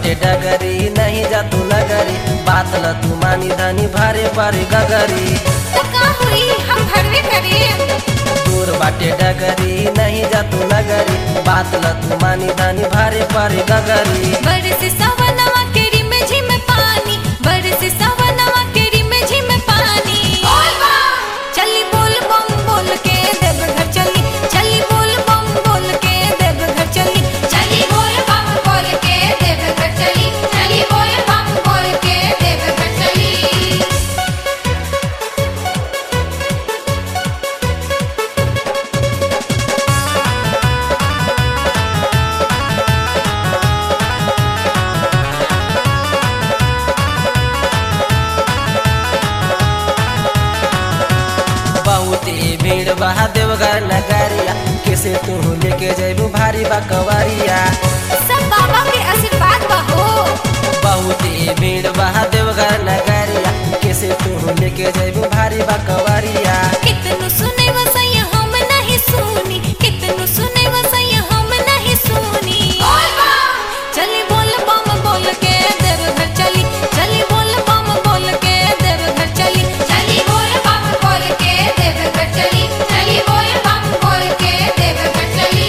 बाटे डगरी नहीं जा तू नगरी बात ल तू मानी धनी भारे भारे गगरी तो का हुई हम भरवे करे दूर बाटे डगरी नहीं जा तू नगरी बात ल तू मानी धनी भारे भारे गगरी बरस सवनवा केरी में झिम पानी बरस सवनवा केरी में झिम पानी चली बोल बम बोल के देव घर चली चली बोल बम बोल के देव घर चली चली बोल बम बोल के देव घर चली चली बोल बम बोल के देव घर चली बहुते भीड़ बहा देवघर नगरिया किसे तू लेके जैबू भारी बकवरिया सब बाबा के आशीर्वाद बहो बहुते भीड़ बहा देवघर नगरिया किसे तू लेके जैबू भारी बकवरिया कितनु सुने वसैया हम नहीं सुनी कितनु सुने वसैया हम नहीं सुनी चली बोल बम बोल के देव घर चली चली बोल बम बोल के देव घर चली चली बोल बम बोल के देव घर चली चली बोल बम बोल के देव घर चली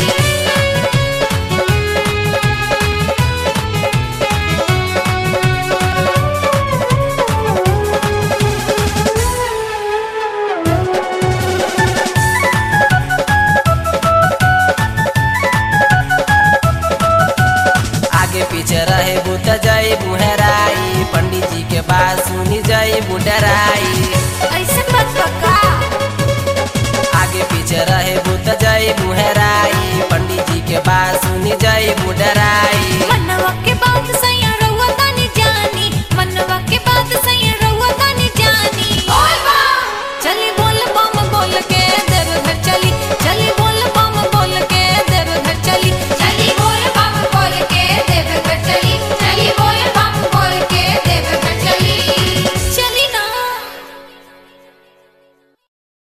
आगे पीछे रहे बुत जाई बुहराई पंडित जी के बात सुनी जाई बुडराई